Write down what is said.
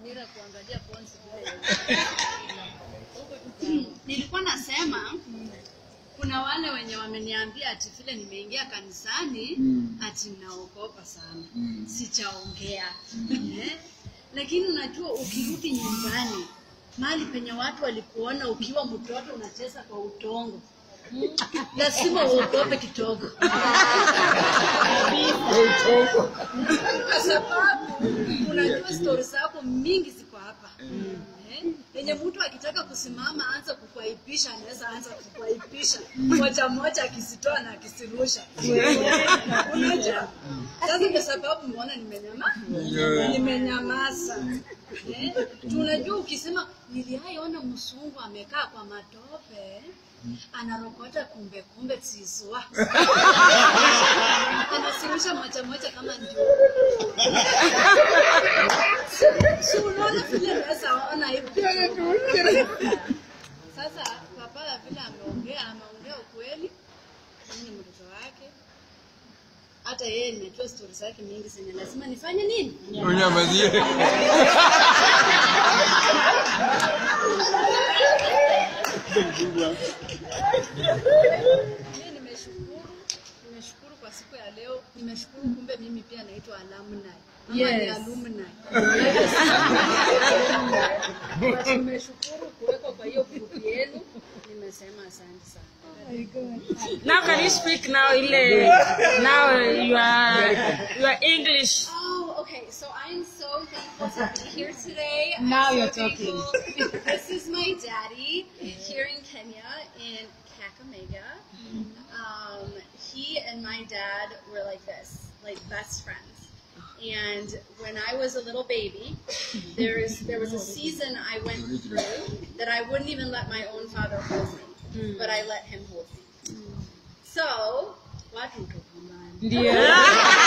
dira kuangalia ponsi vile nilikuwa nasema kuna wale wenye wameniambia ati vile nimeingia kanisani Mm. ati naogopa sana Mm. sichaongea eh? lakini unajua ukirudi nyumbani mahali penye watu walikuona ukiwa mtoto unacheza kwa utongo Mm. lazima uogope kidogo kwa sababu unajua stori zako mingi ziko hapa Eh, yenye mtu akitaka kusimama anza kukwaipisha anaweza anza kukwaipisha moja moja akizitoa na akizirusha unajua sasa kwa sababu umeona nimenyama nimenyamaza eh, tunajua ukisema niliaiona msungu amekaa kwa matope anarokota kumbe kumbe zizwa anasirusha moja moja kama ndio si unaona vile naweza ona hivi sasa papa vile ameongea ameongea ukweli mimi ni mtoto wake hata yeye nimejua stori zake mingi zenye lazima nifanye nini Unyamazie. Mimi nimeshukuru, nimeshukuru kwa siku ya leo. Nimeshukuru kumbe mimi pia naitwa alumni. Ama ni Yes. alumni. But nimeshukuru kuwekwa kwa hiyo group yenu. Nimesema asante sana. Now can you speak now ile now you are you are English. Oh, okay. So I'm so thankful to be here today. I'm Now so you're talking. thankful. This is my daddy here in Kenya in Kakamega. Um, he and my dad were like this, like best friends. And when I was a little baby, there is there was a season I went through that I wouldn't even let my own father hold me, but I let him hold me. So, watu tukumbane. Ndio.